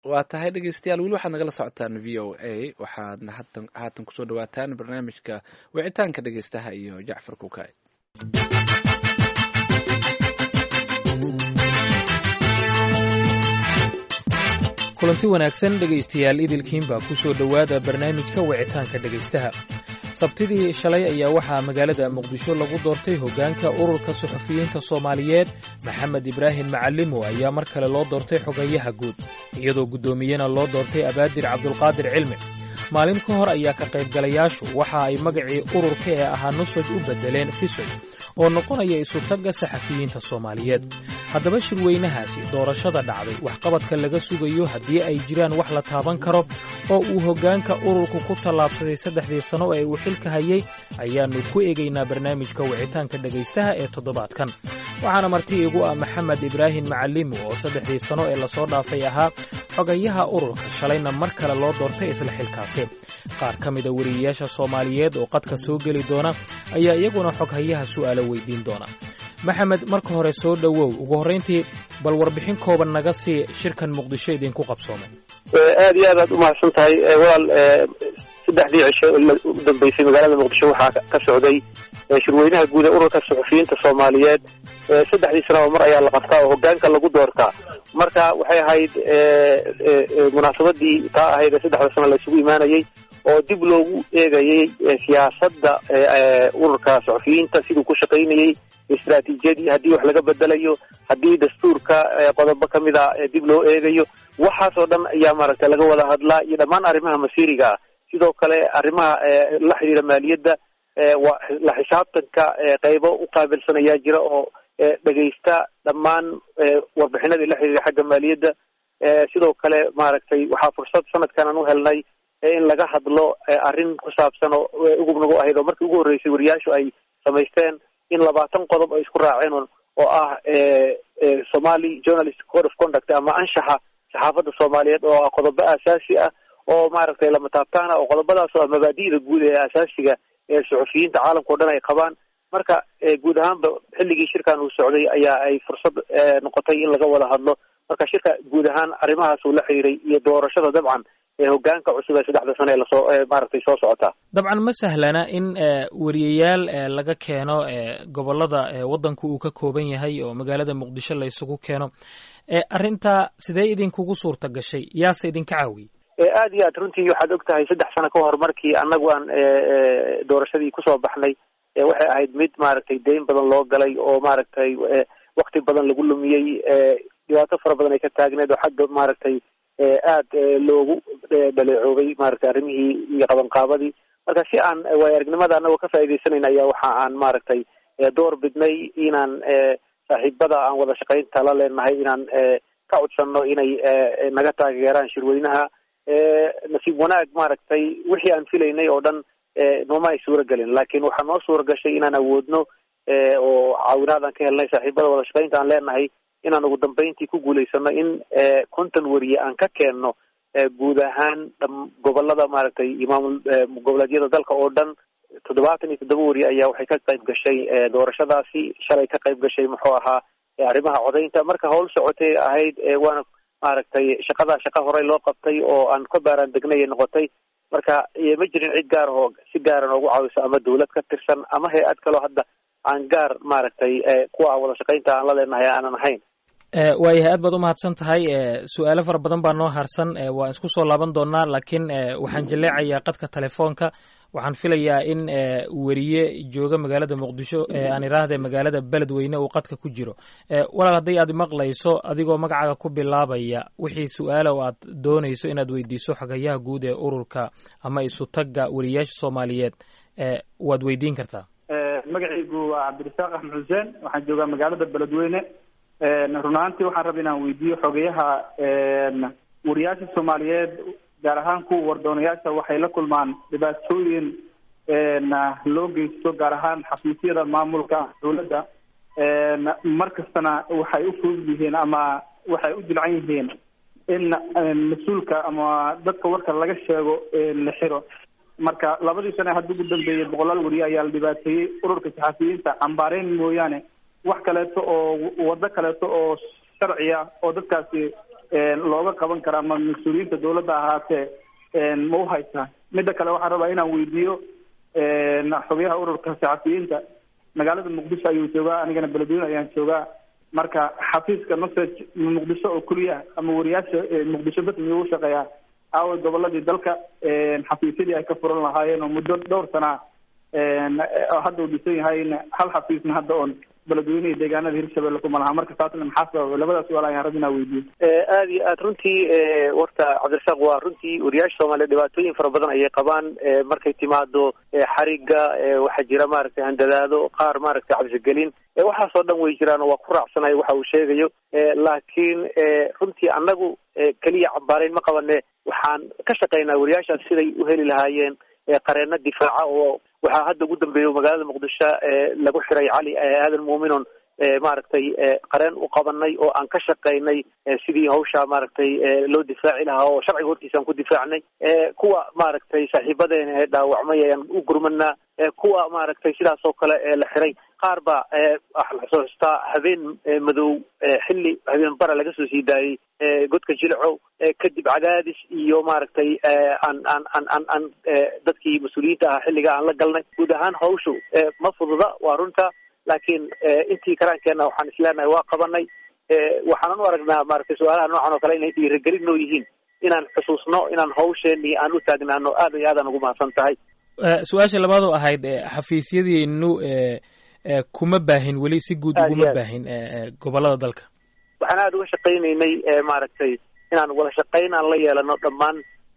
waa tahay dhegeystayaal weli waxaad nagala socotaan v o a waxaadna hatan haatan kusoo dhawaataan barnaamijka wicitaanka dhegeystaha iyo jacfar kukaay kulanti wanaagsan dhegaystayaal idilkiinbaa ku soo dhowaada barnaamijka wicitaanka dhegaystaha sabtidii shalay ayaa waxaa magaalada muqdisho lagu doortay hoggaanka ururka suxufiyiinta soomaaliyeed maxamed ibraahim macalimo ayaa mar kale loo doortay xogayaha guud iyadoo guddoomiyena loo doortay abaadir cabdulqaadir cilmi maalin ka hor ayaa ka qaybgalayaashu waxa ay magacii ururka ee ahaa nusaj u beddeleen fisoj oo noqonaya isutagga saxafiyiinta soomaaliyeed haddaba shirweynahaasi doorashada dhacday waxqabadka laga sugayo haddii ay jiraan wax la taaban karo oo uu hoggaanka ururku ku tallaabsaday saddexdii sano ee uu xilka hayay ayaannu ku eegaynaa barnaamijka wicitaanka dhegaystaha ee toddobaadkan waxaana marti igu ah maxamed ibraahim macalimo oo saddexdii sano ee lasoo dhaafay ahaa xogayaha ururka shalayna mar kale loo doortay isla xilkaasi qaar ka mida weriyayaasha soomaaliyeed oo qadka soo geli doona ayaa iyaguna xoghayaha su'aalo weydiin doona maxamed marka hore soo dhowow ugu horrayntii bal warbixin kooban naga sii shirkan muqdisho idinku qabsoomay aad iyo aad aad umahadsan tahay walaal saddexdii cisho u dambeysay magaalada muqdisho waxaa ka socday shirweynaha guud ee ururka suxufiyiinta soomaaliyeed saddexdii sanaba mar ayaa la qabtaa oo hoggaanka lagu doortaa marka waxay ahayd munaasabadii taa ahayd ee saddexda sano la isugu imaanayay oo dib loogu eegayay siyaasadda ururka suxufiyiinta siduu ku shaqaynayey istraatiijiyadii haddii wax laga bedelayo haddii dastuurka qodobo ka mid a dib loo eegayo waxaasoo dhan ayaa maaragtay laga wada hadlaa iyo dhammaan arrimaha masiiriga ah sidoo kale arrimaha la xidhiira maaliyadda la xisaabtanka qeybo u qaabilsan ayaa jira oo dhegaysta dhammaan warbixinadii la xidhiira xagga maaliyadda sidoo kale maaragtay waxaa fursad sanadkan aan u helnay in laga hadlo arrin ku saabsan oo ugub nagu ahayd oo markii ugu horreysay wariyaashu ay samaysteen in labaatan qodob ay isku raaceen oo ah somali journalist code of conduct ama anshaxa saxaafadda soomaaliyeed oo ah qodobo aasaasi ah oo maaragtay lama taabtaana oo qodobadaas oo ah mabaadi'da guud ee asaasiga ee suxufiyiinta caalamka o dhan ay qabaan marka guud ahaanba xilligii shirkan uu socday ayaa ay fursad noqotay in laga wada hadlo marka shirka guud ahaan arrimahaas uu la xiriiray iyo doorashada dabcan ee hoggaanka cusub ee saddexda sano ee lasoo maaragtay soo socotaa dabcan ma sahlana in weriyayaal laga keeno gobollada waddanku uu ka kooban yahay oo magaalada muqdisho la isugu keeno arrintaa sidee idinkugu suurta gashay yaase idinka caawiyey aad iyo aad runtii waxaad og tahay saddex sano ka hor markii annagu aan doorashadii kusoo baxnay waxay ahayd mid maaragtay deyn badan loo galay oo maaragtay wakti badan lagu lumiyey dhibaato fara badan ay ka taagneed oo xagga maaragtay aad loogu dhaleecoobay maaragtay arrimihii iyo qabanqaabadii marka si aan waayo aragnimada anagoo ka faaidaysanayna ayaa waxa aan maaragtay door bidnay inaan saaxiibada aan wada shaqaynta la leenahay inaan ka codsanno inay naga taageeraan shirweynaha nasiib wanaag maaragtay wixii aan filaynay oo dhan nooma ay suura gelin laakiin waxaa noo suura gashay inaan awoodno oo caawinaad aan ka helnay saaxiibada wada shaqaynta aan leenahay inaan ugu dambeyntii ku guulaysano in konton weriye aan ka keenno guud ahaan gobolada maaragtay iyo maamul goboleedyada dalka oo dhan toddobaatan iyo toddoba weriye ayaa waxay ka qayb gashay doorashadaasi shalay ka qayb gashay muxuu ahaa arrimaha codaynta marka howl socotay ahayd waana maaragtay shaqadaa shaqa horey loo qabtay oo aan ka baaraan degnay noqotay marka ma jirin cid gaar oo si gaara noogu caawiso ama dawlad ka tirsan ama hay-ad kaloo hadda aan gaar maaragtay kuwa wada shaqaynta aan la leenahay aanan ahayn waayahay aad baad umahadsan tahay su-aalo fara badan baa noo harsan waan isku soo laaban doonaa laakiin waxaan jaleecayaa qadka telefoonka waxaan filayaa in weriye jooga magaalada muqdisho aan iraahde magaalada beledweyne uu qadka ku jiro walaal hadday aad maqlayso adigoo magacaaga ku bilaabaya wixii su-aala oo aad doonayso inaad weydiiso xogayaha guud ee ururka ama isutagga weriyayaasha soomaaliyeed waad weydiin kartaa magacaygu waa cabdirasaaq axmed xuseen waxaan joogaa magaalada beledweyne run ahaantii waxaan raba inaan weydiiyo xogayaha wariyaasha soomaaliyeed gaar ahaan kuwa wardoonayaasha waxay la kulmaan dhibaatooyin loo geysto gaar ahaan xafiisyada maamulka dawladda mar kastana waxay u fudud yihiin ama waxay u dilcan yihiin in mas-uulka ama dadka warka laga sheego la xiro marka labadii sane hadda ugu dambeeyey boqolaal weriye ayaa la dhibaateeyey ururka saxafiyiinta cambaareyn mooyaane wax kaleeto oo wado kaleeto oo sharciya oo dadkaasi looga qaban karaa ma mas-uuliyiinta dawladda ahaatee ma u haysaa midda kale waxaan rabaa inaan weydiiyo xogayaha ururka saxafiyiinta magaalada muqdisho ayuu joogaa anigana beledweyne ayaan joogaa marka xafiiska nusaj muqdisho oo keliya ama wariyaasha muqdisho bas miyuu ushaqeeyaa aawa goboladii dalka xafiisyadii ay ka furan lahaayeen oo muddo dhowr sana oo hadda uu dhisan yahay hal xafiisna hadda oon beledweyne iyo deegaanada hirshabelle kuma laha marka taasna maxaa sababa labadaas suaal ayaan rabbi inaa weydiiyo aada iyo aad runtii warta cabdirasaaq waa runtii wariyaasha soomaaliya dhibaatooyin fara badan ayay qabaan markay timaado xariga waxaa jira maaragtay handadaado qaar maaragtay cabsigelin waxaasoo dhan way jiraan oo waa ku raacsanayo waxa uu sheegayo laakiin runtii annagu keliya cambaarayn ma qabane waxaan ka shaqaynaa wariyaashaas siday u heli lahaayeen qareeno difaaca oo waxaa hadda ugu dambeeya magaalada muqdisho lagu xiray cali aadan muuminon maaragtay qareen u qabanay oo aan ka shaqaynay sidii hawsha maaragtay loo difaaci lahaa oo sharciga hortiisa aan ku difaacnay kuwa maaragtay saaxiibadeena ee dhaawacmay ayaan u gurmanaa kuwa maaragtay sidaas oo kale la xiray qaar ba waxa la xusuustaa habeen madow xilli habeen bara laga soo sii daayey godka jilcow kadib cadaadis iyo maaragtay aan aan aan aan aan dadkii mas-uuliyiinta ahaa xilliga aan la galnay guud ahaan hawshu ma fududa waa runta laakiin intii karaankeenna waxaan isleenahay waa qabanay waxaanan u aragnaa maaragtay su-aalaha noocan oo kale inay dhiirigelin noo yihiin inaan xusuusno inaan hawsheenii aan u taagnaano aad iyo aadaan ugu mahadsan tahay su-aasha labaad oo ahayd xafiisyadiinu kuma baahin weli si guud uguma baahin gobolada dalka waxaan aada uga shaqaynaynay maaragtay inaan wada shaqayn aan la yeelano dhammaan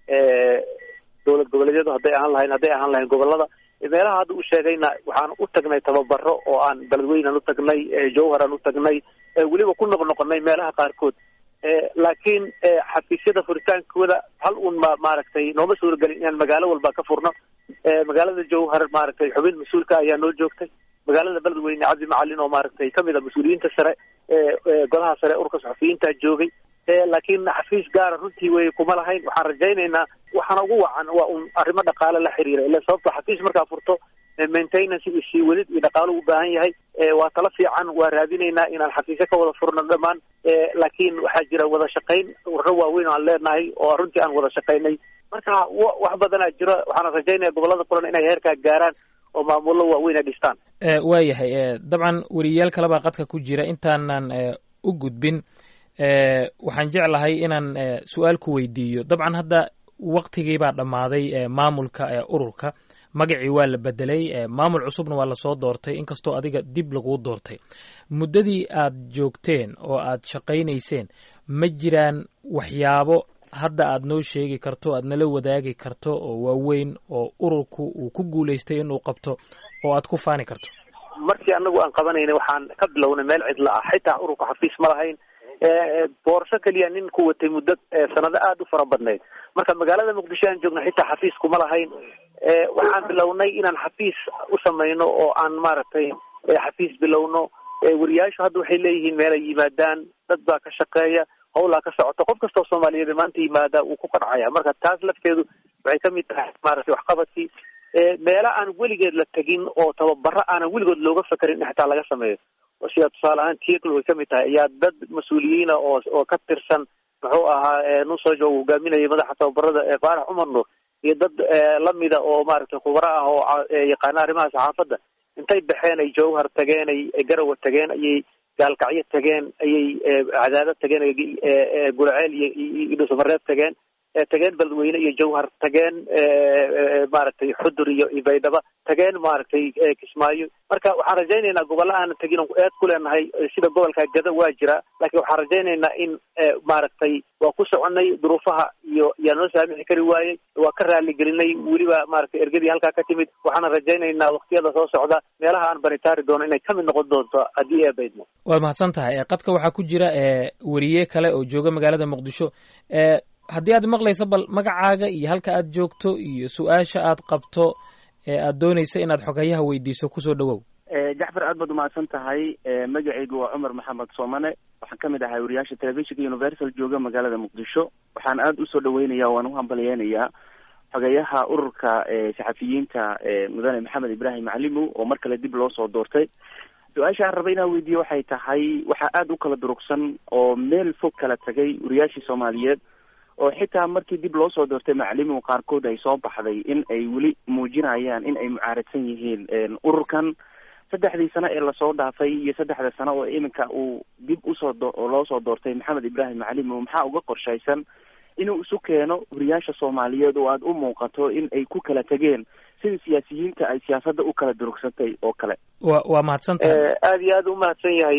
dowlad goboleedyadu hadday ahaan lahayn hadday ahaan lahayn gobolada meelaha hadda u sheegayna waxaan u tagnay tababaro oo aan beledweynaan u tagnay jowhar aan u tagnay weliba ku noqnoqonay meelaha qaarkood laakiin xafiisyada furitaankooda hal un ma maaragtay nooma suuragelin inaan magaalo walba ka furno magaalada jowhar maaragtay xubin mas-uulka ayaa noo joogtay magaalada beledweyne cabdi macalin oo maaragtay kamid a mas-uuliyiinta sare golaha sare urka saxufiyiinta joogay laakiin xafiis gaara runtii wey kuma lahayn waxaan rajaynaynaa waxaana ugu wacan waa un arrimo dhaqaale la xiriira ila sababto xafiis markaa furto maintenance iyo sii welid iyo dhaqaalo u baahan yahay waa tala fiican waa raadinaynaa inaan xafiisyo ka wada furno dhammaan laakiin waxaa jira wada shaqayn warro waaweyn oo aan leenahay oo runtii aan wada shaqaynay marka wax badanaa jiro waxaana rajaynaya gobolada kulan inay heerkaa gaaraan oo maamullo waaweyn ay dhistaan waayahay dabcan weriyaal kalebaa qadka ku jira intaanan u gudbin waxaan jeclahay inaan su-aal ku weydiiyo dabcan hadda waktigii baa dhammaaday maamulka ururka magacii waa la bedelay maamul cusubna waa lasoo doortay inkastoo adiga dib laguu doortay muddadii aad joogteen oo aad shaqaynayseen ma jiraan waxyaabo hadda aad noo sheegi karto aad nala wadaagi karto oo waaweyn oo ururku uu ku guulaystay inuu qabto oo aad ku faani karto markii anagu aan qabanayna waxaan ka bilownay meel cidla ah xitaa ururka xafiis ma lahayn boorso keliya nin ku watay muddo sanado aada u fara badnayd marka magaalada muqdisho aan joogna xitaa xafiis kuma lahayn waxaan bilownay inaan xafiis u samayno oo aan maaragtay xafiis bilowno wariyaashu hadda waxay leeyihiin meel ay yimaadaan dad baa ka shaqeeya hawlaa ka socota qof kastoo soomaaliyeed maanta yimaada wuu ku qancaya marka taas lafteedu waxay kamid tahay maaragtay waxqabadkii meelo aan weligeed la tegin oo tababaro aanan weligood looga fekerin in xitaa laga sameeyo sida tusaale ahaan tiekl way kamid tahay ayaa dad mas-uuliyiina oo oo ka tirsan muxuu ahaa nusojo uu hogaaminayay madaxa tababarada faarax cumar nuur iyo dad lamida oo maaragtay khubaro ah oo yaqaana arrimaha saxaafadda intay baxeen ay jowhar tageen ay garawa tageen ayay gaalkacyo tageen ayay cadaado tageen guraceel iyo dhuusamareeb tageen tageen beledweyne iyo jowhar tageen maaragtay xudur iyo baydhaba tageen maaragtay kismaayo marka waxaan rajaynaynaa gobolla aanan tegin on eed ku leenahay sida gobolka gada waa jira laakiin waxaan rajaynaynaa in maaragtay waa ku soconay duruufaha iyo yaa noo saamixi kari waayey waa ka raaligelinay weliba maaragtay ergadii halkaa ka timid waxaana rajaynaynaa waktiyada soo socda meelaha aan banitaari doono inay kamid noqon doonto haddii ee baydmo waad mahadsan tahay qadka waxaa ku jira weriye kale oo jooga magaalada muqdisho haddii aad maqlayso bal magacaaga iyo halka aad joogto iyo su-aasha aad qabto ee aad doonaysa inaad xogayaha weydiiso kusoo dhawow jacfar aad baad umahadsan tahay magacaygu waa cumar maxamed soomane waxaan kamid ahay wariyaasha telefishinka universal jooga magaalada muqdisho waxaan aada usoo dhaweynaya waan uhambalyeynayaa xogayaha ururka saxafiyiinta mudane maxamed ibrahim macalimow oo mar kale dib loo soo doortay su-aasha aan raba inaan weydiiye waxay tahay waxaa aada u kala durugsan oo meel fog kala tagay wariyaashii soomaaliyeed oo xitaa markii dib loo soo doortay macalimihu qaarkood ay soo baxday in ay weli muujinayaan in ay mucaaradsan yihiin ururkan saddexdii sano ee lasoo dhaafay iyo saddexda sano oo iminka uu dib usoo loo soo doortay maxamed ibraahim macalimow maxaa uga qorshaysan inuu isu keeno wariyaasha soomaaliyeed oo aada u muuqato in ay ku kala tegeen sida siyaasiyiinta ay siyaasadda u kala durugsantay oo kale wa waa mahadsan tahay aada iyo aada u mahadsan yahay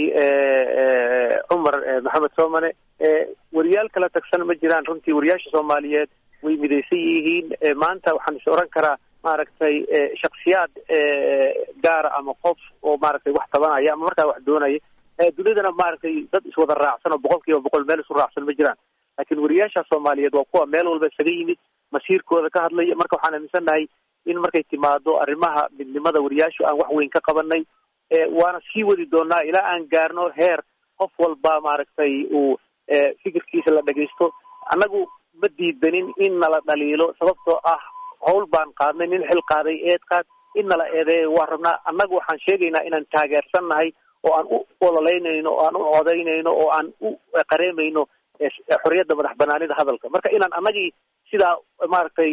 cumar maxamed soomane wariyaal kala tagsan ma jiraan runtii wariyaasha soomaaliyeed way midaysan yihiin maanta waxaan is oran karaa maaragtay shaksiyaad gaara ama qof oo maaragtay wax tabanaya ama markaa wax doonaya dunidana maaragtay dad iswada raacsan oo boqol kiiba boqol meel isu raacsan ma jiraan laakiin wariyaasha soomaaliyeed waa kuwa meel walba isaga yimid masiirkooda ka hadlaya marka waxaan aaminsannahay in markay timaado arrimaha midnimada wariyaashu aan wax weyn ka qabanay waana sii wadi doonaa ilaa aan gaarno heer qof walba maaragtay uu fikirkiisa la dhagaysto annagu ma diidanin in nala dhaliilo sababtoo ah hawl baan qaadnay nin xil qaaday eed qaad in nala eedeeyo waa rabnaa annagu waxaan sheegaynaa inaan taageersan nahay oo aan u ololeynayno oo aan u codaynayno oo aan u qareemayno xorriyadda madax banaanida hadalka marka inaan annagii sidaa maaragtay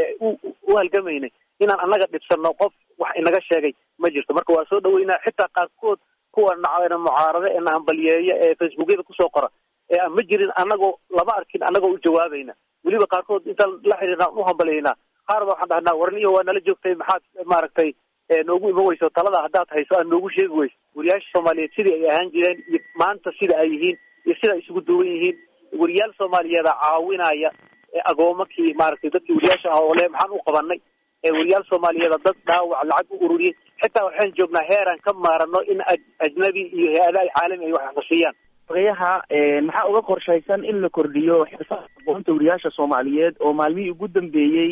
u halgamaynay inaan annaga dhibsanno qof wax inaga sheegay ma jirto marka waa soo dhaweynaa xitaa qaarkood kuwa na mucaarado ee na hambaliyeeya ee facebookyada kusoo qora ee aan ma jirin annagoo lama arkin annagoo u jawaabayna weliba qaarkood intaan la xiriirna u hambaliyeynaa qaar ba waxaan dhahnaa warniyo waa nala joogtay maxaad maaragtay noogu iman weyso talada haddaad hayso aad noogu sheegi weyso wariyaasha soomaaliyeed sidii ay ahaan jireen iyo maanta sida ay yihiin iyo sida ay isugu duwan yihiin wariyaal soomaaliyeeda caawinaya agoomakii maaragtay dadkii wariyaasha ah oo le maxaan u qabanay wariyaal soomaaliyeeda dad dhaawac lacag u ururiyey xitaa waxaan joognaa heeraan ka maarano in ajnabi iyo hay-adaha caalami ay wax nasiiyaan ogayaha maxaa uga qorshaysan in la kordhiyo xirfada aqoonta wariyaasha soomaaliyeed oo maalmihii ugu dambeeyey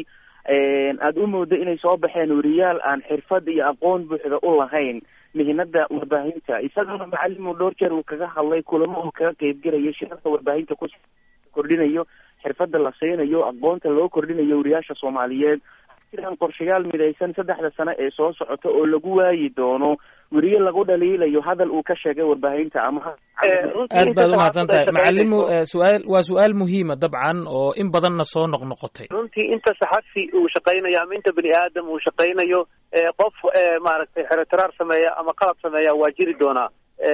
aada u moodo inay soo baxeen wariyaal aan xirfad iyo aqoon buuxda u lahayn mihinada warbaahinta isagana macalin uu dhowr jeer uu kaga hadlay kulamo uu kaga qeybgelayo shirarka warbaahinta ku kordhinayo xirfada la siinayo aqoonta loo kordhinayo wariyaasha soomaaliyeed jiraan qorshayaal midaysan saddexda sano ee soo socota oo lagu waayi doono weriye lagu dhaliilayo hadal uu ka sheegay warbaahinta ama aad baad umahadsan tahay macalimu su-aal waa su-aal muhiima dabcan oo in badanna soo noqnoqotay runtii inta saxafi uu shaqaynayo ama inta bini aadam uu shaqaynayo qof maaragtay xeretiraar sameeya ama qalab sameeya waa jiri doonaa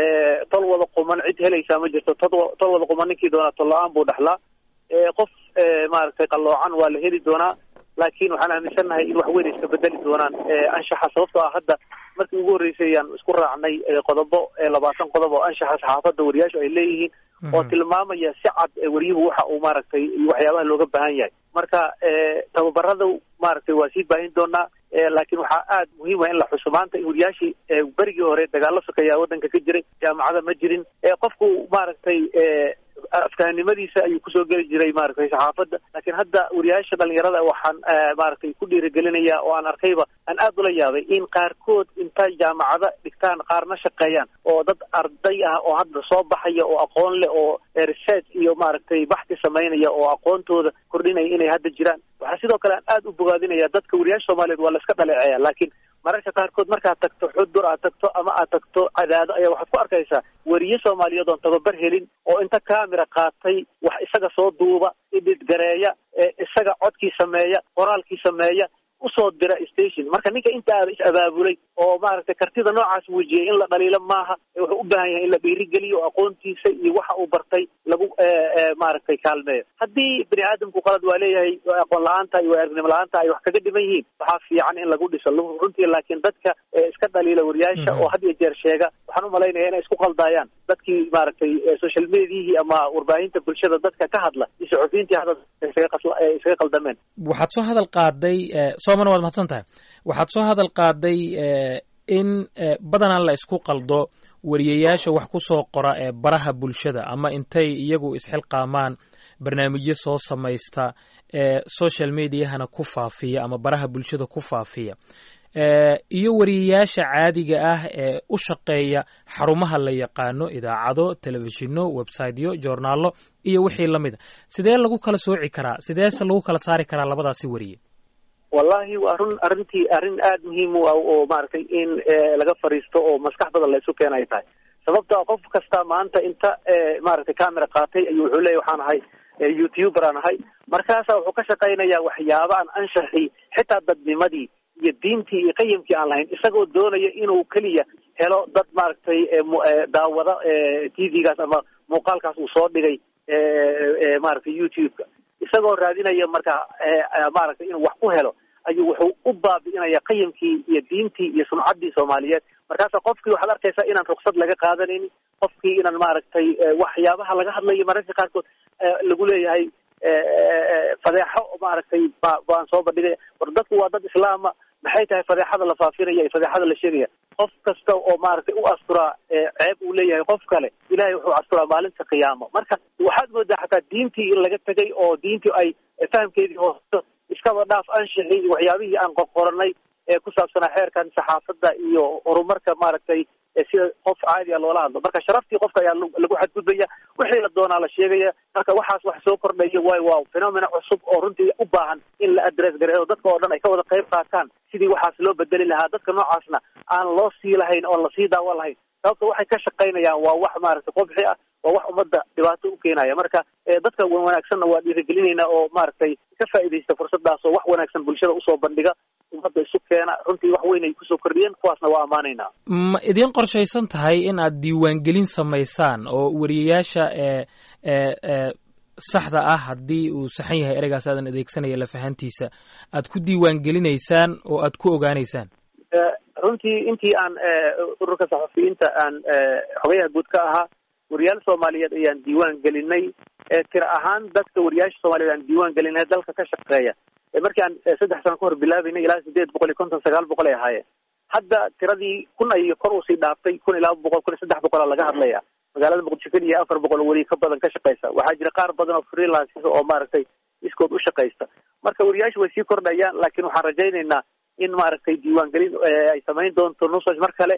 tol wada quman cid helaysaa ma jirto tod tol wada quman ninkii doonaa tol la-aan buu dhexlaa qof maaragtay qalloocan waa la heli doonaa laakiin waxaan aaminsannahay in wax weyn iska bedeli doonaan anshaxa sababtoo ah hadda markii ugu horreysay ayaan isku raacnay qodobo labaatan qodob oo anshaxa saxaafadda wariyaashu ay leeyihiin oo tilmaamaya si cad wariyuhu waxa uu maaragtay waxyaabaha looga baahan yahay marka tababarada maaragtay waa sii baahin doonaa laakiin waxaa aad muhiim ah in la xuso maanta in wariyaashii berigii hore dagaalo sokeeyaa waddanka ka jiray jaamacada ma jirin qofku maaragtay afkahanimadiisa ayuu kusoo geli jiray maaragtay saxaafadda laakiin hadda wariyaasha dhalinyarada waxaan maaragtay ku dhiirigelinayaa oo aan arkayba aan aad ula yaabay in qaarkood intay jaamacada dhigtaan qaarna shaqeeyaan oo dad arday ah oo hadda soo baxaya oo aqoon leh oo research iyo maaragtay baxti samaynaya oo aqoontooda kordhinaya inay hadda jiraan waxaa sidoo kale aan aad u bogaadinaya dadka wariyaasha soomaaliyeed waa la iska dhaleeceeya laakiin mararka qaarkood markaad tagto xudur aad tagto ama aad tagto cadaado ayaa waxaad ku arkaysaa weriye soomaaliyeed oon tababar helin oo inta camera qaatay wax isaga soo duuba idid gareeya isaga codkii sameeya qoraalkii sameeya usoo dira station marka ninka inta aada is abaabulay oo maaragtay kartida noocaas muujiyay in la dhaliilo maaha wuxuu u baahan yahay in la dhiirigeliyo oo aqoontiisa iyo waxa uu bartay lagu maaragtay kaalmeeyo haddii bini aadamku qalad waa leeyahay aqoon la-aanta iyo aragnimo la-aanta ay wax kaga dhiman yihiin waxaa fiican in lagu dhiso runtii laakiin dadka iska dhaliila wariyaasha oo had iyo jeer sheega waxaan umalaynaya inay isku qaldaayaan dadkii maaragtay social mediahii ama warbaahinta bulshada dadka ka hadla iyo saxufiyiintii hadda isaga qaldameen waxaad soo hadal qaaday soomana waad mahadsan tahay waxaad soo hadal qaaday in badanaa la isku qaldo wariyayaasha wax ku soo qora ee baraha bulshada ama intay iyagu isxilqaamaan barnaamijyo soo samaysta ee social mediahana ku faafiya ama baraha bulshada ku faafiya iyo wariyayaasha caadiga ah ee u shaqeeya xarumaha la yaqaano idaacado telefishinno websiteyo joornaallo iyo wixii la mid a sidee lagu kala sooci karaa sideese lagu kala saari karaa labadaasi wariye wallahi waa run arrintii arrin aada muhiim u ah oo maaragtay in laga fariisto oo maskax badan la isu keena ay tahay sababta qof kasta maanta inta maaragtay camera qaatay ayuu wuxuu leeyahy waxaan ahay youtuber aan ahay markaasa wuxuu ka shaqaynayaa waxyaaba aan anshaxii xitaa dadnimadii iyo diintii iyo qayimkii aan lahayn isagoo doonaya inuu keliya helo dad maaragtay daawada t v-gaas ama muuqaalkaas uu soo dhigay maaragtay youtube-ka isagoo raadinaya marka maaragtay inuu wax ku helo ayuu wuxuu u baabi'inaya qayimkii iyo diintii iyo sumcaddii soomaaliyeed markaasa qofkii waxaad arkaysaa inaan ruksad laga qaadanaynin qofkii inaan maaragtay waxyaabaha laga hadlayo mararka qaarkood lagu leeyahay fadeexo maaragtay ba baan soo bandhigaya war dadku waa dad islaama maxay tahay fadeexada la faafinaya iyo fadeexada la sheegaya qof kasta oo maaragtay u asturaa ceeb uu leeyahay qof kale ilahay wuxuu asturaa maalinta qiyaamo marka waxaad moodaa xataa diintii in laga tegay oo diintii ay fahamkeedii hoosto iskaba dhaaf anshixii iyo waxyaabihii aan qoqoranay ee ku saabsanaa xeerkan saxaafadda iyo horumarka maaragtay sida qof caadi a loola hadlo marka sharaftii qofka ayaa lagu xadgudbaya wixii la doonaa la sheegaya marka waxaas wax soo kordhaya waayo waa phenomena cusub oo runtii u baahan in la address gareeyo dadka oo dhan ay ka wada qayb qaataan sidii waxaas loo bedeli lahaa dadka noocaasna aan loo sii lahayn oon lasii daawan lahayn sababta waxay ka shaqaynayaan waa wax maaragtay qobxi ah waa wax ummadda dhibaato u keenaya marka dadka wan wanaagsanna waa dhiirigelinayna oo maaragtay ka faa'iidaysta fursadaas oo wax wanaagsan bulshada usoo bandhiga ummadda isu keena runtii wax weyn ay kusoo kordhiyeen kuwaasna waa ammaanaynaa ma idiin qorshaysan tahay in aad diiwaangelin samaysaan oo wariyayaasha ee ee saxda ah haddii uu saxan yahay ereygaas aadan adeegsanaya lafahantiisa aad ku diiwaangelinaysaan oo aad ku ogaanaysaan runtii intii aan ururka saxafiyiinta aan xogayaha guud ka ahaa wariyaal soomaaliyeed ayaan diiwaan gelinay tira ahaan dadka wariyaasha soomaaliyeed aan diiwaan gelinay dalka ka shaqeeya markii aan saddex sano ka hor bilaabaynay ilaa sideed boqol iyo konton sagaal boqol ay ahaayeen hadda tiradii kun ay kor usii dhaaftay kun iyo laba boqol kun iyo saddex boqolaa laga hadlaya magaalada muqdisho keliya afar boqol weli ka badan ka shaqeysa waxaa jira qaar badan oo freelances oo maaragtay iskood u shaqaysta marka wariyaasha way sii kordhayaan laakiin waxaan rajaynaynaa in maaragtay diiwaangelin ay samayn doonto nusaj mar kale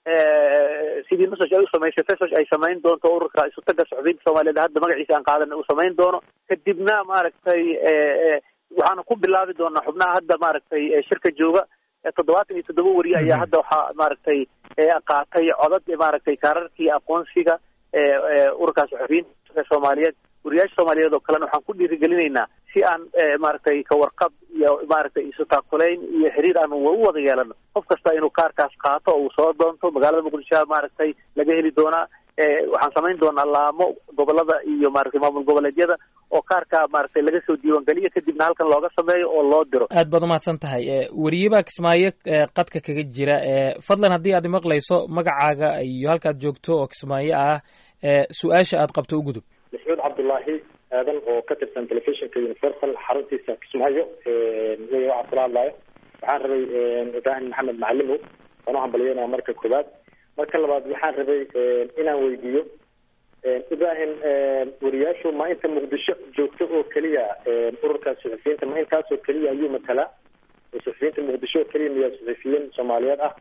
sidii nusaj ay u samaysay fesaj ay samayn doonto ururka isutaga saxufiyiinta soomaaliyeed hadda magaciisa aan qaadan uu samayn doono kadibna maaragtay waxaana ku bilaabi doonaa xubnaha hadda maaragtay shirka jooga toddobaatan iyo toddoba wariye ayaa hadda waxaa maaragtay qaatay codad maaragtay kaararkii aqoonsiga ururka saxufiyiinta soomaaliyeed wariyaasha soomaaliyeed oo kalena waxaan ku dhiirigelinaynaa si aan maaragtay kawarqab iyo maaragtay isu taakulayn iyo xiriir aan u wada yeelano qof kasta inuu kaarkaas qaato oo uu soo doonto magaalada muqdisho maaragtay laga heli doonaa waxaan samayn doonaa laamo gobolada iyo maaragtay maamul goboleedyada oo kaarka maaragtay laga soo diiwaangeliyo kadibna halkan looga sameeyo oo loo diro aad baad umahadsan tahay weriye baa kismaayo qadka kaga jira fadlan haddii aad imaqlayso magacaaga iyo halkaad joogto oo kismaayo ah su-aasha aad qabto u gudub maxmuud cabdullaahi aadan oo ka tirsan telefishinka universal xaruntiisa kismaayo wey waxaa kula hadlayo waxaan rabay ibraahim maxamed macalimow waan u hambalyanaya marka koowaad marka labaad waxaan rabay inaan weydiiyo ibraahim wariyaashu ma inta muqdisho joogto oo keliya ururka suxufiyiinta ma intaasoo keliya ayuu matalaa suxufiyiinta muqdisho oo keliya miyaa suxufiyiin soomaaliyeed ah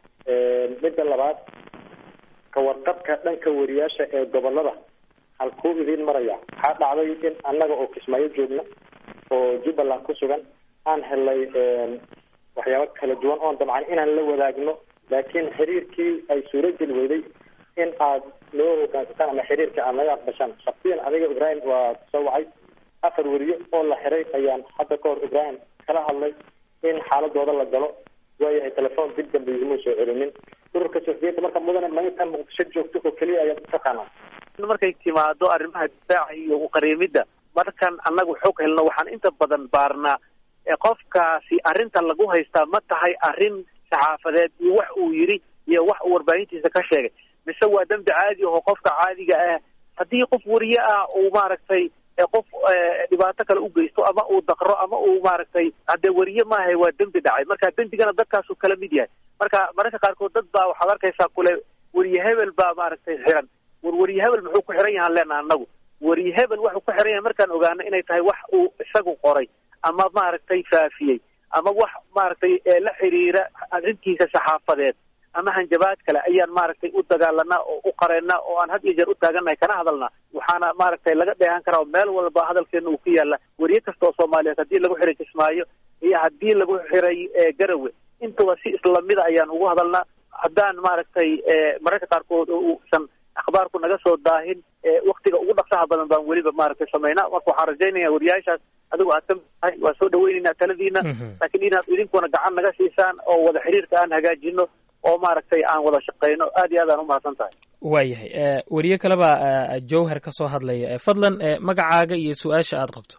midda labaad kawarqabka dhanka wariyaasha ee gobolada halkuu idiin maraya waxaa dhacday in annaga oo kismaayo joogna oo jubbaland ku sugan aan helnay waxyaabo kala duwan oon dabcan inaan la wadaagno laakiin xiriirkii ay suurageli weyday in aad loo hogaansataan ama xiriirka aad naga aqbashaan shaksiyan adiga ibraahim waa soo wacay afar weriye oo la xiray ayaan hadda ka hor ibraahim kala hadlay in xaaladooda la galo waayahay telefoon dib dambe iguma soo celinin ururka suxufiyiinta marka mudane ma intaan muqdisho joogto oo keliya ayaad utaqaanaa markay timaado arrimaha difaaca iyo uqariimidda markan annagu xog helno waxaan inta badan baarnaa qofkaasi arrinta lagu haystaa ma tahay arrin saxaafadeed iyo wax uu yidhi iyo wax uu warbaahintiisa ka sheegay mise waa dembi caadi aho qofka caadiga ah haddii qof wariye ah uu maaragtay qof dhibaato kale u geysto ama uu daqro ama uu maaragtay haddee wariye maaha waa dembi dhacay marka dembigana dadkaasuu kala mid yahay marka mararka qaarkood dad baa waxaad arkaysaa kule wariye hebel baa maaragtay xiran war wariye hebel muxuu ku xiran yahaan leenaha anagu wariye hebel waxuu ku xiran yahay markaan ogaano inay tahay wax uu isagu qoray ama maaragtay faafiyey ama wax maaragtay la xiriira arrintiisa saxaafadeed ama hanjabaad kale ayaan maaragtay u dagaalanaa oo u qareennaa oo aan had iyo jeer u taagannahay kana hadalnaa waxaana maaragtay laga dheehan karaa meel walba hadalkeena uu ku yaalla weriye kasta oo soomaaliyeed haddii lagu xiray kismaayo iyo haddii lagu xiray garawe intaba si islamida ayaan ugu hadalnaa haddaan maaragtay mararka qaarkood uusan akhbaarku naga soo daahin waktiga ugu dhaqsaha badan baan weliba maaragtay samaynaa marka waxaan rajaynaya wariyaashaas adigu aad ka mid tahay waa soo dhaweyneynaa taladiina laakiin inaad idinkuna gacan naga siisaan oo wada xiriirka aan hagaajino oo maaragtay aan wada shaqeyno aad iyo aad aan umahadsan tahay waayahay weriye kaleba jowhar ka soo hadlaya fadlan magacaaga iyo su-aasha aada qabto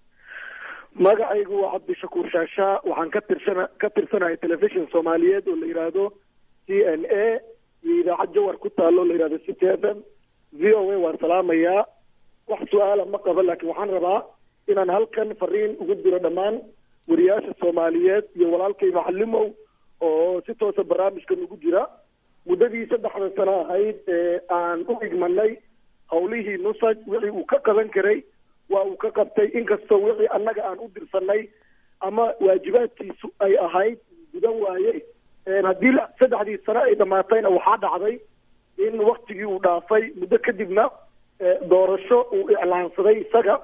magacaygu waa cabdishakuur shaashaa waxaan ka tirsana ka tirsanahay telefishon soomaaliyeed oo la yidhaahdo c n a iyo idaacad jawar ku taalo la yidhahdo city f m v o a waan salaamayaa wax su-aala ma qabo laakiin waxaan rabaa inaan halkan fariin ugu diro dhammaan wariyaasha soomaaliyeed iyo walaalkay macalimow oo si toosa barnaamijkan ugu jira muddadii saddexda sano ahayd ee aan u igmanay hawlihii nusaj wixii uu ka qaban karay waa uu ka qabtay inkastoo wixii annaga aan u dirsanay ama waajibaadkiisu ay ahayd gudan waaye haddii saddexdii sano ay dhamaatayna waxaa dhacday in waktigii uu dhaafay muddo kadibna doorasho uu iclaansaday isaga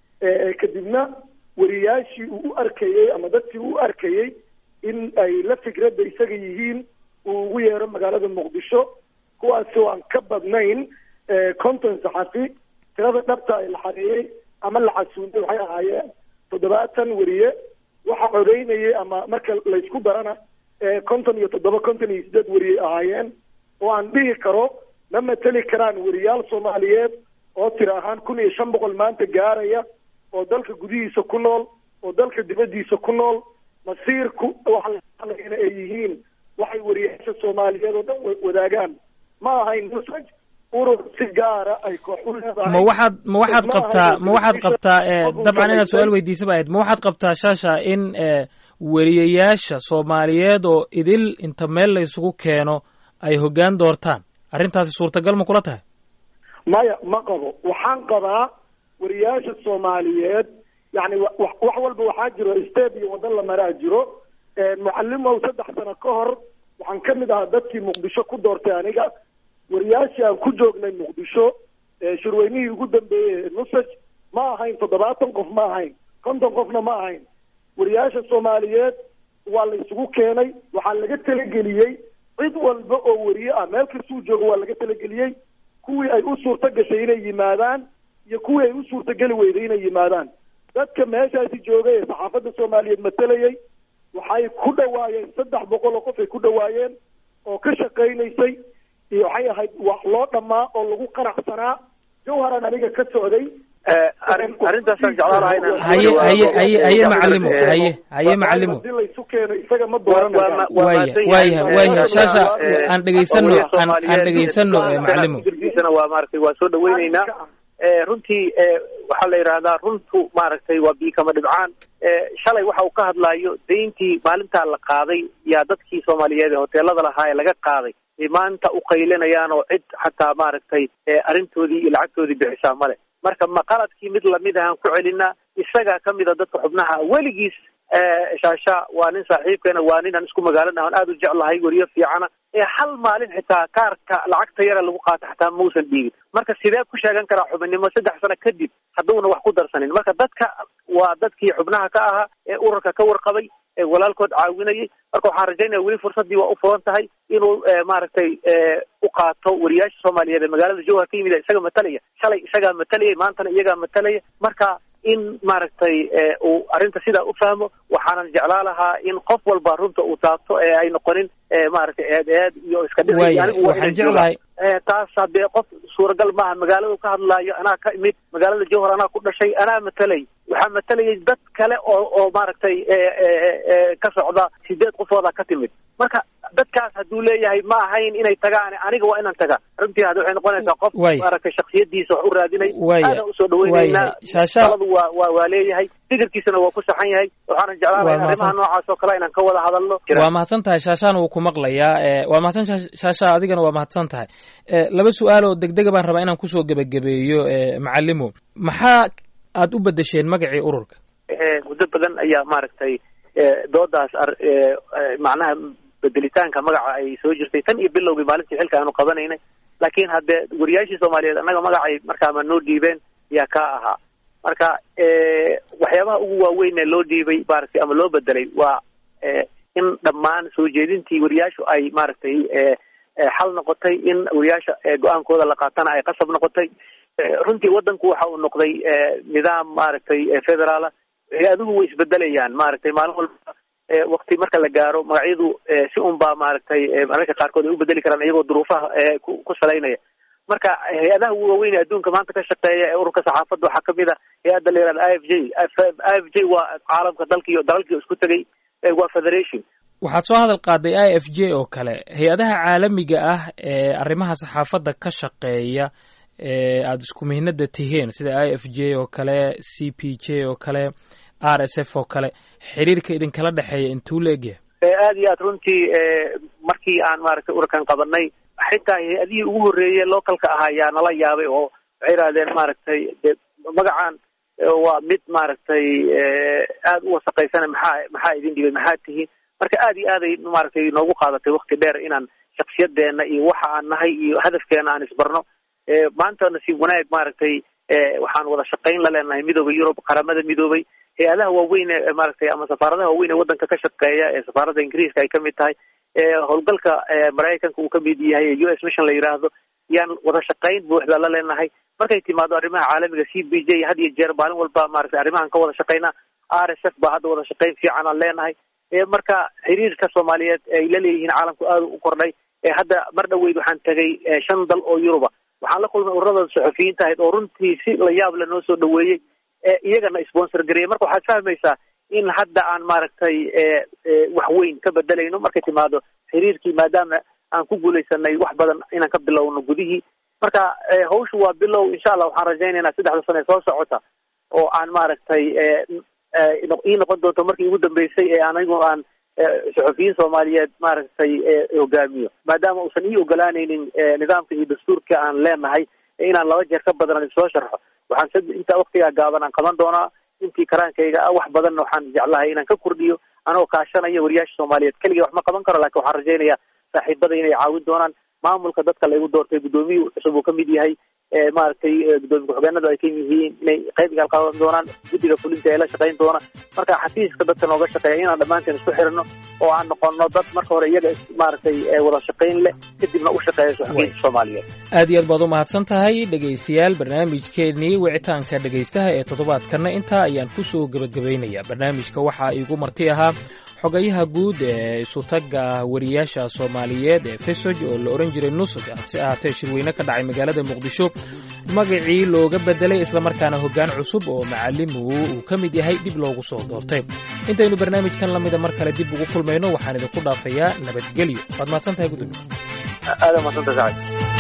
kadibna wariyaashii uu u arkayey ama dadkii uu u arkayey in ay la fikradda isaga yihiin uu ugu yeero magaalada muqdisho kuwaasi oo aan ka badnayn conton saxafi tirada dhabta ay la xareeyey ama la casuuntay waxay ahaayeen toddobaatan weriye waxa codeynayay ama marka laysku darana conton iyo toddoba conton iyo sideed weriyey ahaayeen oo aan dhihi karo ma mateli karaan weriyaal soomaaliyeed oo tira ahaan kun iyo shan boqol maanta gaaraya oo dalka gudihiisa ku nool oo dalka dibaddiisa ku nool masiirku waxaana ay yihiin waxay wariyaasha soomaaliyeed oo dhan wadaagaan ma ahayn nusaj urur si gaara ay koox u leedahay ma waxaad ma waxaad qabtaa ma waxaad qabtaa dabcan inaad su-aal weydiisa ba ahayd ma waxaad qabtaa shaasha in weriyayaasha soomaaliyeed oo idil inta meel la isugu keeno ay hoggaan doortaan arrintaasi suurtagal ma kula tahay maya ma qabo waxaan qabaa wariyaasha soomaaliyeed yani wax walba waxaa jiro state iyo waddan la maraa jiro mucalimow saddex sano ka hor waxaan ka mid ahaa dadkii muqdisho ku doortay aniga wariyaashii aan ku joognay muqdisho shirweynihii ugu dambeeyey nusaj ma ahayn toddobaatan qof ma ahayn konton qofna ma ahayn wariyaasha soomaaliyeed waa la isugu keenay waxaa laga talageliyey cid walba oo weriye ah meel kastuu joogo waa laga talageliyey kuwii ay u suurto gashay inay yimaadaan iyo kuwii ay u suurtogeli weyday inay yimaadaan dadka meeshaasi joogay ee saxaafadda soomaaliyeed matalayay waxay ku dhawaayeen saddex boqol oo qof ay ku dhawaayeen oo ka shaqaynaysay iyo waxay ahayd wax loo dhammaa oo lagu qanacsanaa jawharan aniga ka socday arrintaasaan jeclaan lahaa inaan haye haye haye haye macalimo haye haye macalimo hadii laysu keeno isaga ma dooranayo waaya waaya waaya shaasha aan dhegaysano aan aan dhegaysano macalimo jirkiisana waa maaragtay waa soo dhaweyneynaa runtii waxaa la yidhahdaa runtu maaragtay waa biikama dhibcaan shalay waxa uu ka hadlaayo dayntii maalintaa la qaaday yaa dadkii soomaaliyeed ee hoteelada lahaa ee laga qaaday ay maanta u qaylinayaan oo cid xataa maaragtay arrintoodii iyo lacagtoodii bixisaa male marka ma qaladkii mid lamid ahaan ku celinaa isagaa kamid a dadka xubnaha weligiis shaasha waa nin saaxiibkeena waa nin aan isku magaalana aan aada u jeclahay weriyo fiicana ee hal maalin xitaa kaarka lacagta yara lagu qaato xataa mausan dhiigin marka sidee ku sheegan karaa xubinnimo saddex sano kadib hadduuna wax ku darsanin marka dadka waa dadkii xubnaha ka ahaa ee ururka ka warqabay ee walaalkood caawinayay marka waxaan rajaynaya weli fursaddii waa u furan tahay inuu maaragtay u qaato wariyaasha soomaaliyeed ee magaalada jowhar ka yimid isaga matalaya shalay isagaa matalayay maantana iyagaa matalaya marka in maaragtay uu arrinta sidaa u fahmo waxaanan jeclaa lahaa in qof walba runta uu taabto ee ay noqonin maaragtay eed eed iyo iska waaya waxaan jeclahay taas haddee qof suuragal maaha magaaladu ka hadlaayo anaa ka imid magaalada jowhar anaa ku dhashay anaa matalay waxaa matalayay dad kale oo oo maaragtay ka socda sideed qofooda ka timid marka dadkaas hadduu leeyahay ma ahayn inay tagaan aniga waa inaan taga runtii hadda waxay noqonaysaa qof maaragtay shaksiyadiisa wax u raadinay aadaan usoo dhaweyneynaa taladu waa waa waa leeyahay fikirkiisana waa ku saxan yahay waxaanan jeclaan lahay arrimaha noocaas oo kale inaan ka wada hadalno waa mahadsan tahay shaashaan wuu ku maqlayaa waa mahadsan shaasha adigana waa mahadsan tahay laba su-aal oo degdega baan rabaa inaan kusoo gebagabeeyo macalimo maxaa aada u bedesheen magacii ururka muddo badan ayaa maaragtay doodaas macnaha bedelitaanka magaca ay soo jirtay tan iyo bilowgii maalintii xilka aanu qabanaynay laakiin haddee wariyaashii soomaaliyeed annaga magacay markaama noo dhiibeen yaa kaa ahaa marka waxyaabaha ugu waaweyn ee loo dhiibay maaragtay ama loo bedelay waa in dhammaan soo jeedintii wariyaashu ay maaragtay xal noqotay in wariyaasha go-aankooda la qaatana ay qasab noqotay runtii wadanku waxa uu noqday nidaam maaragtay federaala hay-aduhu way isbedelayaan maaragtay maalin walba wakti marka la gaaro magacyadu si un baa maaragtay mararka qaarkood ay u bedeli karaan iyagoo duruufaha ku salaynaya marka hay-adaha waaweyn ee adduunka maanta ka shaqeeya ee ururka saxaafadda waxaa kamid a hay-adda la yihahda i f j i f j waa caalamka dalkiiyo dalalkii isku tegay waa federation waxaad soo hadal qaaday i f j oo kale hay-adaha caalamiga ah ee arrimaha saxaafadda ka shaqeeya ee aada isku mihnada tihiin sida i f j oo kale c p j oo kale r s f oo kale xiriirka idinkala dhexeeya intuu la egyahay aada iyo aad runtii markii aan maaragtay ururkan qabanay xitaa hay-adihii ugu horreeyey localka ahaa yaa nala yaabay oo waxay yidhahdeen maaragtay de magacan waa mid maaragtay aada u wasaqaysana maxaa maxaa idin dhibay maxaa tihiin marka aada iyo aaday maaragtay noogu qaadatay wakti dheer inaan shaksiyadeena iyo waxa aan nahay iyo hadafkeena aan isbarno maanta nasiib wanaag maaragtay waxaan wada shaqayn la leenahay midooda yurub qaramada midoobay hay-adaha waaweyn ee maaragtay ama safaaradaha waaweyn ee wadanka ka shaqeeya ee safaaradda ingiriiska ay kamid tahay howlgalka maraykanka uu kamid yahay u s mission la yidhaahdo yaan wada shaqayn buuxda la leenahay markay timaado arrimaha caalamiga c b j had iyo jeer maalin walba maaragtay arrimahan ka wada shaqaynaa r s f baa hadda wada shaqayn fiican aan leenahay marka xiriirka soomaaliyeed ay la leeyihiin caalamku aada u kordhay hadda mar dhaweyd waxaan tegay shan dal oo yuruba waxaan la kulmay ururada saxufiyiinta ahayd oo runtii si la yaab le noo soo dhaweeyey iyagana sponsor gareeyay marka waxaad fahmaysaa in hadda aan maaragtay wax weyn ka bedelayno markay timaado xiriirkii maadaama aan ku guulaysanay wax badan inaan ka bilowno gudihii marka hawshu waa bilow insha allah waxaan rajaynaynaa saddexda sano ee soo socota oo aan maaragtay ii noqon doonto markii ugu dambeysay ee anigu aan saxufiyiin soomaaliyeed maaragtay hogaamiyo maadaama uusan ii ogolaanaynin nidaamka iyo dastuurka aan leenahay inaan laba jeer ka badan aan isoo sharxo waxaan intaa waktigaa gaaban aan qaban doonaa intii karaankayga ah wax badanna waxaan jeclahay inaan ka kordhiyo anoo kaashanaya wariyaasha soomaaliyeed keligay wax ma qaban karo lakin waxaan rajaynayaa saaxiibada inay caawin doonaan maamulka dadka laygu doortay guddoomiyu cusub uu kamid yahay maaragtay guddoomiye ku-xigeenadu ay ka yihiin inay qayb igaal qaban doonaan guddiga fulinta ee la shaqayn doona marka xafiiska dadka nooga shaqeeya inaan dhammaanteen isku xirno oo aan noqono dad marka hore iyaga maaragtay wada shaqayn leh kadibna u shaqeeya saxufiyiinta soomaaliyeed aad iyo aad baad u mahadsan tahay dhegaystayaal barnaamijkeennii wicitaanka dhegaystaha ee toddobaadkanna intaa ayaan ku soo gebagabaynayaa barnaamijka waxaa iigu marti ahaa xogayaha guud ee isutagga wariyaasha soomaaliyeed ee fesoj oo la odhan jiray nusug hase ahaatee shirweyne ka dhacay magaalada muqdisho magacii looga bedelay islamarkaana hoggaan cusub oo macalimu uu ka mid yahay dib loogu soo doortay intaynu barnaamijkan lamida mar kale dib ugu kulmayno waxaan idinku dhaafayaa nabadgelyo waad mahadsan tahay gudoomiye aada mahadsantahay sacad